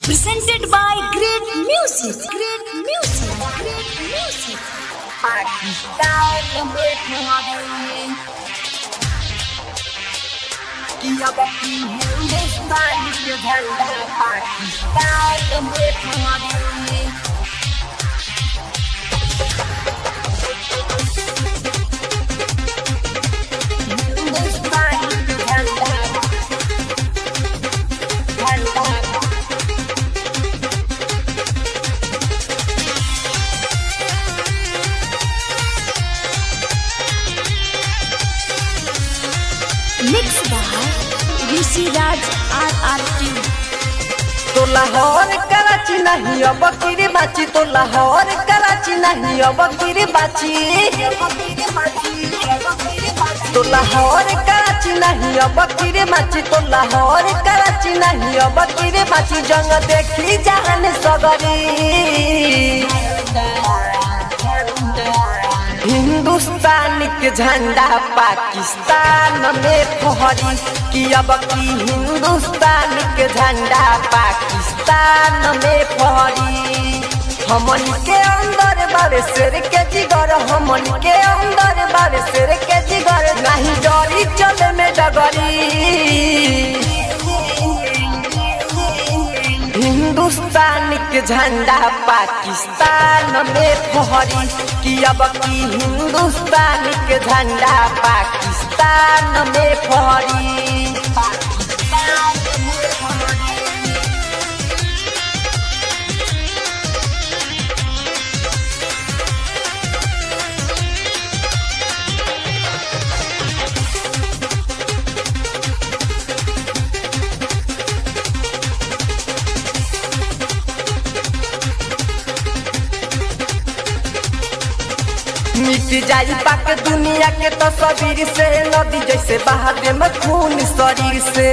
Presented by Great Music. Great Music. Great Music. Pakistan में खड़े कि अब की हिंदुस्तान के झंडा पाकिस्तान में खड़े हिंदुस्तान के झंडा झंडा Mixed by Rishi Raj RRT. तो लाहौर कराची नहीं अब किरी बाची तो लाहौर कराची नहीं अब किरी बाची तो लाहौर कराची नहीं अब किरी बाची तो लाहौर कराची नहीं अब किरी बाची जंग देखी जान सगरी हिंदुस्तान के झंडा पाकिस्तान में फहरी कि अब की हिंदुस्तान के झंडा पाकिस्तान में फहरी हमन के अंदर बारे शेर के जिगर हमन के अंदर बारे शेर के जिगर नहीं डरी चले में डगरी हिंदुस्तान के झंडा पाकिस्तान में फहरी कि अब की हिंदुस्तान के झंडा पाकिस्तान में फहरी पाकिस्तान में फहरी मिट जाई पाक दुनिया के तस्वीर से नदी जैसे बहा दे में खून शरीर से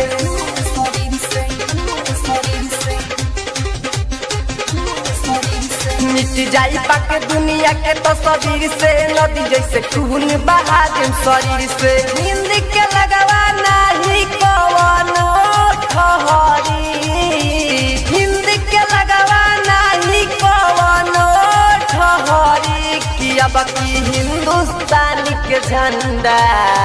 मिट जाई पाक दुनिया के तस्वीर से नदी जैसे खून बहा दे शरीर से नींद के लगवा नहीं कवनो ठहरी हिंद के लगवा नहीं कवनो ठहरी कि अब की हिंदुस्तान के झंडा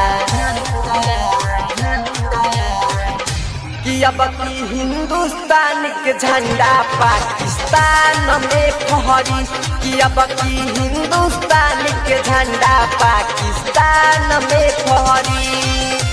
कि अब की हिंदुस्तान के झंडा पाकिस्तान में फहरी कि अब की हिंदुस्तान के झंडा पाकिस्तान में फहरी